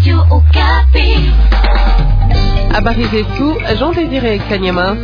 Habari zetu Jean Désiré Kanyama.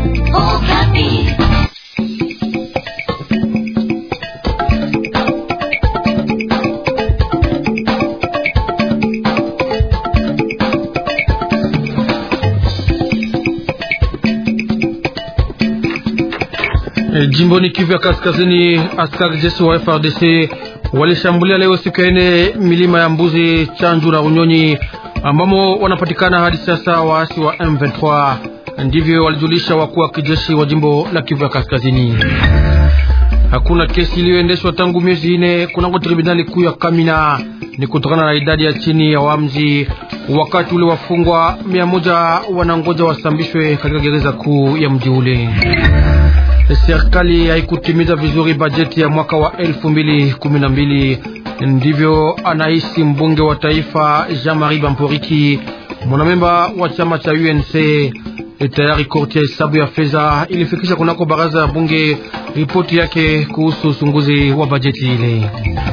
E, jimboni Kivu ya Kaskazini, askari jeshi wa FRDC walishambulia leo siku ya ine milima ya Mbuzi, Chanju na Runyonyi ambamo wanapatikana hadi sasa waasi wa M23. Ndivyo walijulisha wakuu wa kijeshi wa jimbo la Kivu ya Kaskazini. Hakuna kesi iliyoendeshwa tangu miezi ine kunako tribunali kuu ya Kamina, ni kutokana na idadi ya chini ya wamzi. Wakati ule wafungwa mia moja wanangoja wasambishwe katika gereza kuu ya mji ule. Serikali haikutimiza vizuri bajeti ya mwaka wa elfu mbili kumi na mbili. Ndivyo anahisi mbunge wa taifa Jean-Marie Bamporiki, mwanamemba wa chama cha UNC. Tayari korti ya hesabu ya fedha ilifikisha kunako baraza ya bunge ripoti yake kuhusu uchunguzi wa bajeti ile.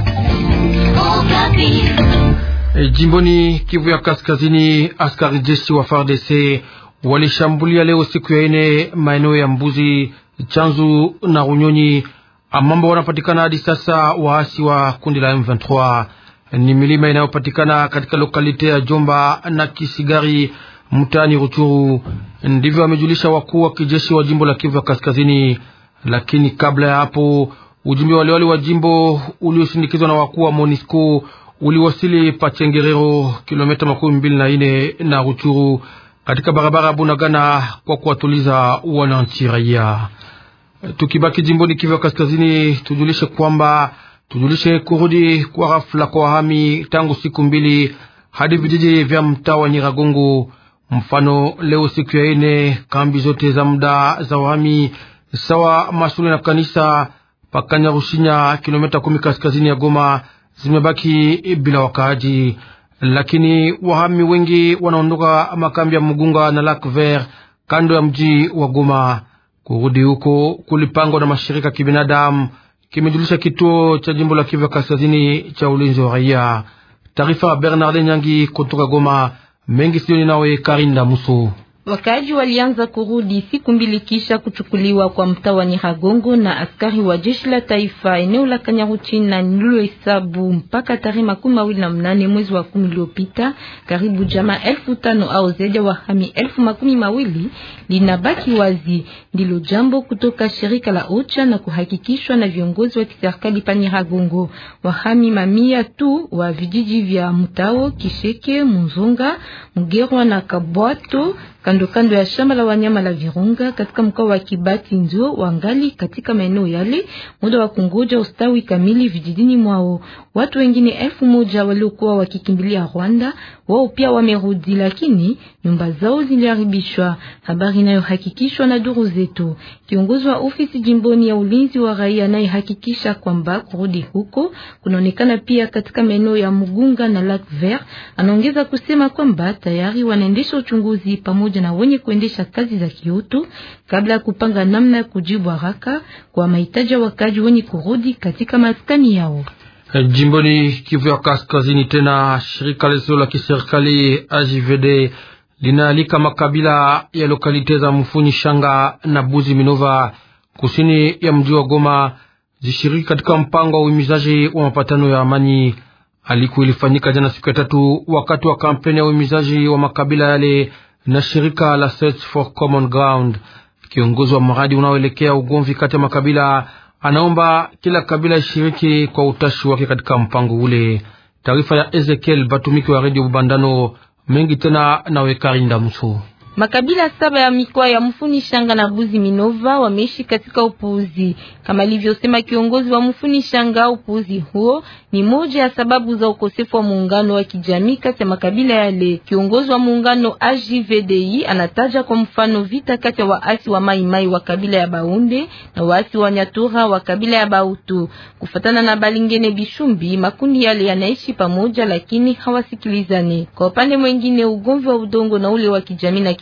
E, jimboni Kivu ya Kaskazini, askari jeshi wa FARDC walishambulia leo siku ya ine maeneo ya Mbuzi, Chanzu na Runyonyi ambao wanapatikana hadi sasa waasi wa kundi la M23. Ni milima inayopatikana katika lokalite ya Jomba na Kisigari mtaani Ruchuru. Ndivyo wamejulisha wakuu wa kijeshi wa jimbo la Kivu ya Kaskazini. Lakini kabla ya hapo, ujumbe waliwali wa jimbo uliosindikizwa na wakuu wa MONUSCO uliwasili Pachengerero, kilomita makumi mbili na ine na Ruchuru, katika barabara Bunagana kwa kuwatuliza wananchi raia. Tukibaki jimboni Kivu Kaskazini, tujulishe kwamba tujulishe kurudi kwa ghafla kwa wahami tangu siku mbili hadi vijiji vya mtaa wa Nyiragongo. Mfano, leo siku ya ine, kambi zote za muda za wahami sawa mashule na kanisa pakanya Rushinya, kilomita kumi kaskazini ya Goma zimebaki bila wakaaji, lakini wahami wengi wanaondoka makambi ya Mugunga na Lac Vert kando ya mji wa Goma. Kurudi huko kulipangwa na mashirika kibinadamu, kimejulisha kituo cha jimbo la Kivu Kaskazini cha ulinzi wa raia. Taarifa Bernard Nyangi kutoka Goma. Mengi sioni nawe Karinda Muso. Wakaaji walianza kurudi siku mbili kisha kuchukuliwa kwa mtaa wa Nyiragongo na askari wa jeshi la taifa eneo la Kanyaruchinya na nililohesabu mpaka tarehe makumi mawili na mnane mwezi wa kumi uliopita, karibu jamaa elfu tano au zaidi ya wahami elfu makumi mawili linabaki wazi. Ndilo jambo kutoka shirika la OCHA na kuhakikishwa na viongozi wa kiserikali pa Nyiragongo. Wahami mamia tu wa vijiji vya Mutao, Kisheke, Muzunga, Mugerwa na Kabwato kando kando ya shamba la wanyama la Virunga katika mkoa wa Kibati ndio wangali katika maeneo yale, muda wa kungoja ustawi kamili vijijini mwao. Watu wengine elfu moja waliokuwa wakikimbilia Rwanda wao pia wamerudi, lakini nyumba zao ziliharibishwa, habari inayohakikishwa na duru zetu. Kiongozi wa ofisi jimboni ya ulinzi wa raia naye hakikisha kwamba kurudi huko kunaonekana pia katika maeneo ya Mugunga na Lac Vert. Anaongeza kusema kwamba tayari wanaendesha uchunguzi pamoja na wenye kuendesha kazi za kiutu kabla ya kupanga namna ya kujibu haraka kwa mahitaji ya wakaji wenye kurudi katika maskani yao. Jimboni Kivu ya Kaskazini, tena shirika lisilo la kiserikali AJVD linaalika makabila ya lokalite za Mfunyi Shanga na Buzi Minova kusini ya mji wa Goma zishiriki katika mpango wa uhimizaji wa mapatano ya amani. Aliku ilifanyika jana siku ya tatu wakati wa kampeni ya uhimizaji wa makabila yale na shirika la Search for Common Ground. Kiongozi wa mradi unaoelekea ugomvi kati ya makabila anaomba kila kabila ishiriki kwa utashi wake katika mpango ule. Taarifa ya Ezekiel Batumiki wa Radio Bubandano mengi tena nawe Karinda Muso. Makabila saba ya mikoa ya Mfuni Shanga na Buzi Minova wameishi katika upuuzi, kama alivyosema kiongozi wa Mfuni Shanga. Upuuzi huo ni moja ya sababu za ukosefu wa muungano wa kijamii kati ya makabila yale. Kiongozi wa muungano AJVDI anataja kwa mfano vita kati ya waasi wa Mai Mai wa kabila ya Baunde na waasi wa Nyatura wa kabila ya Bautu. Kufatana na Balingene Bishumbi, makundi yale yanaishi pamoja, lakini hawasikilizani. Kwa upande mwingine, ugomvi wa udongo na ule wa kijamii na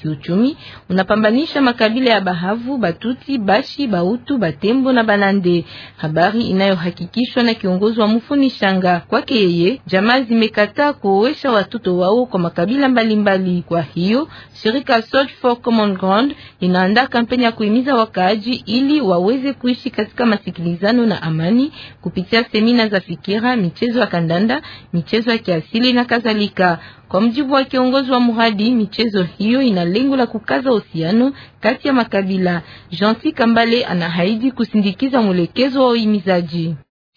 kiuchumi unapambanisha makabila ya Bahavu, Batuti, Bashi, Bautu, Batembo na Banande, habari inayohakikishwa na kiongozi wa Mufuni Shanga. Kwake yeye, jamaa zimekataa kuoesha watoto wao kwa makabila mbalimbali mbali. Kwa hiyo shirika Search for Common Ground inaandaa kampeni ya kuhimiza wakaaji ili waweze kuishi katika masikilizano na amani kupitia semina za fikira, michezo ya kandanda, michezo ya kiasili na kadhalika. Kwa mjibu wa kiongozi wa mradi, michezo hiyo ina lengo la kukaza uhusiano kati ya makabila. Jean Kambale anahaidi kusindikiza mwelekezo wa uhimizaji.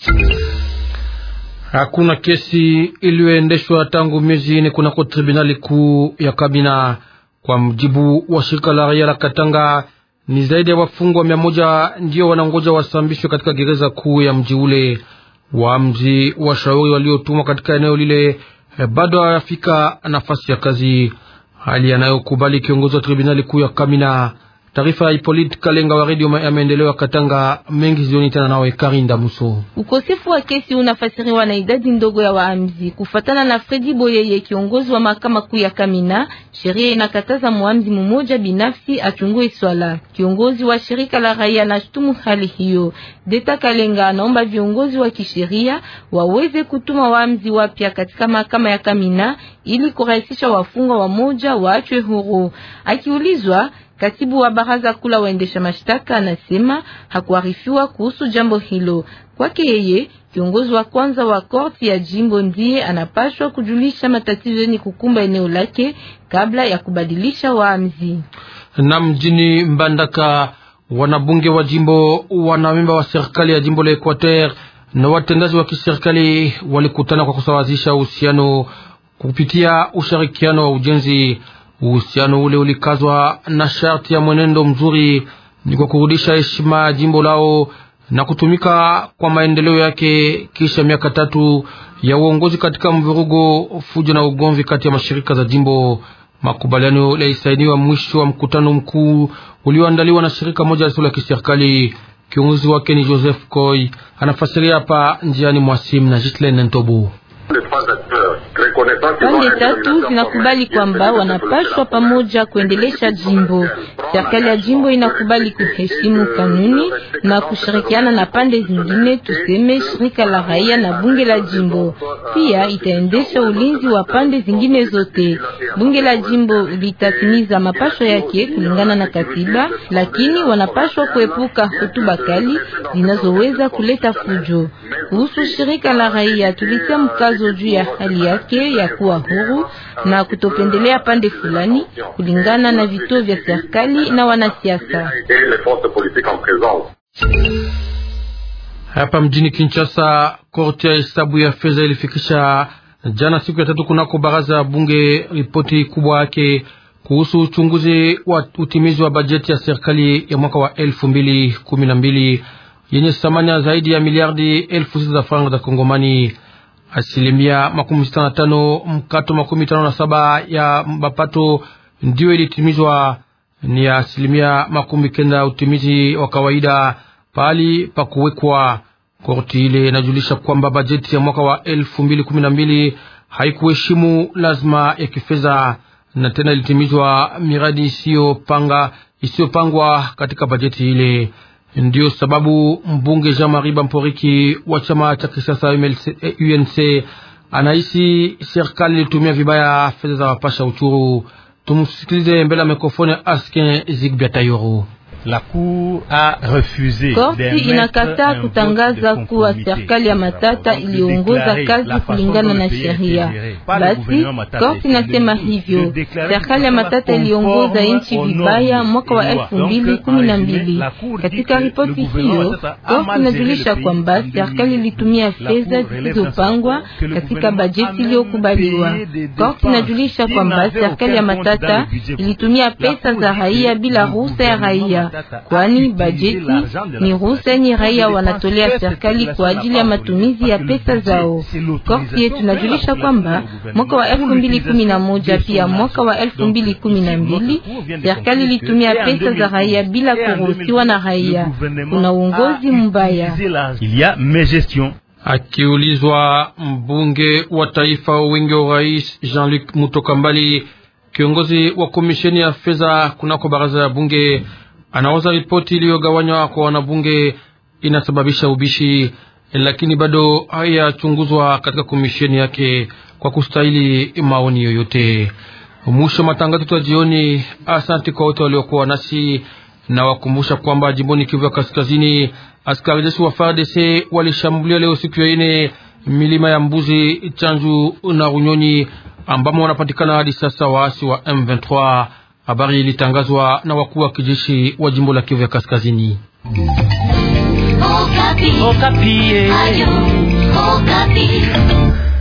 Hakuna kesi iliyoendeshwa tangu miezi ine kunako tribunali kuu ya Kamina. Kwa mjibu wa shirika la raia la Katanga, ni zaidi ya wafungwa mia moja ndio wanangoja wasambishwe katika gereza kuu ya mji ule. Waamzi washauri waliotumwa katika eneo lile bado hawafika nafasi ya kazi, hali yanayokubali kiongozi wa tribunali kuu ya Kamina. Taarifa ya Ipolite Kalenga wa redio ya maendeleo ya Katanga. Mengi zioni tena nawe Karinda Muso. Ukosefu wa kesi unafasiriwa na idadi ndogo ya waamzi. Kufatana na Fredi Boyeye, kiongozi wa mahakama kuu ya Kamina, sheria inakataza muamzi mmoja binafsi achungue swala. Kiongozi wa shirika la raia anashutumu hali hiyo. Deta Kalenga anaomba viongozi wa kisheria waweze kutuma waamzi wapya katika mahakama ya Kamina ili kurahisisha wafungwa wamoja waachwe huru. Akiulizwa Katibu wa baraza kula waendesha mashtaka anasema hakuarifiwa kuhusu jambo hilo. Kwake yeye, kiongozi wa kwanza wa korti ya jimbo ndiye anapashwa kujulisha matatizo yenye kukumba eneo lake kabla ya kubadilisha waamzi. Na mjini Mbandaka, wanabunge wa jimbo, wanamemba wa serikali ya jimbo la Equateur na watendaji wa kiserikali walikutana kwa kusawazisha uhusiano kupitia ushirikiano wa ujenzi. Uhusiano ule ulikazwa na sharti ya mwenendo mzuri ni kwa kurudisha heshima ya jimbo lao na kutumika kwa maendeleo yake kisha miaka tatu ya uongozi katika mvurugo, fujo na ugomvi kati ya mashirika za jimbo. Makubaliano yalisainiwa mwisho wa mkutano mkuu ulioandaliwa na shirika moja lisilo la kiserikali. Kiongozi wake ni Joseph Koy, anafasiria hapa njiani mwasim na Jitlen Ntobo. Pande tatu zinakubali kwamba wanapashwa pamoja kuendelesha jimbo. Serikali ya jimbo inakubali kuheshimu kanuni na kushirikiana na pande zingine, tuseme shirika la raia na bunge la jimbo. Pia itaendesha ulinzi wa pande zingine zote. Bunge la jimbo litatimiza mapasho yake kulingana na katiba, lakini wanapashwa kuepuka hotuba kali zinazoweza kuleta fujo. Kuhusu shirika la raia, tulitia mkazo juu ya hali yake ya kuwa huru na kutopendelea pande fulani kulingana na vituo vya serikali na wanasiasa. Hapa mjini Kinshasa, korti ya hesabu ya fedha ilifikisha jana siku ya tatu kunako baraza ya bunge ripoti kubwa yake kuhusu uchunguzi wa utimizi wa bajeti ya serikali ya mwaka wa elfu mbili kumi na mbili yenye thamani ya zaidi ya miliardi elfu sita za faranga za Kongomani. Asilimia makumi sita na tano mkato makumi tano na saba ya mapato ndiyo ilitimizwa, ni asilimia makumi kenda ya utimizi wa kawaida pahali pa kuwekwa. Korti ile inajulisha kwamba bajeti ya mwaka wa elfu mbili kumi na mbili haikuheshimu lazima ya kifedha na tena ilitimizwa miradi isiyopanga isiyopangwa katika bajeti ile. Ndiyo sababu mbunge Jean Marie Bamporiki wa chama cha kisiasa UNC anahisi serikali ilitumia vibaya fedha za wapasha uchuru. Tumsikilize mbele ya mikrofoni Askin Zigbia Tayoro. La cour a refusé korti inakataa kutangaza kuwa serikali ya Matata iliongoza kazi kulingana na sheria. Basi korti inasema hivyo, serikali ya Matata iliongoza nchi vibaya mwaka wa elfu mbili kumi na mbili. Katika ripoti hiyo, korti inajulisha kwamba serikali ilitumia fedha zisizopangwa katika bajeti iliyokubaliwa. Korti inajulisha kwamba serikali ya Matata ilitumia pesa za raia bila ruhusa ya raia kwani bajeti ni ruhusa yenye raia wanatolea serikali kwa ajili ya matumizi ya pesa zao. Korti yetu inajulisha kwamba mwaka wa elfu mbili kumi na moja pia mwaka wa elfu mbili kumi na mbili serikali ilitumia pesa za raia bila kuruhusiwa na raia. Kuna uongozi mbaya. Akiulizwa mbunge wa taifa wingi wa rais Jean-Luc Mutokambali Kiongozi wa komisheni ya fedha kunako baraza ya bunge anawaza ripoti iliyogawanywa kwa wanabunge inasababisha ubishi, lakini bado hayachunguzwa katika komisheni yake kwa kustahili maoni yoyote. Mwisho matangazo tu ya jioni. Asante kwa wote waliokuwa nasi na wakumbusha kwamba jimboni Kivu ya Kaskazini, askari jeshi wa FARDC walishambulia leo siku ya ine milima ya Mbuzi, Chanju na Runyonyi ambamo wanapatikana hadi sasa waasi wa M23. Habari ilitangazwa na wakuu wa kijeshi wa jimbo la Kivu ya Kaskazini. Okapi. Okapi. Ayo, Okapi.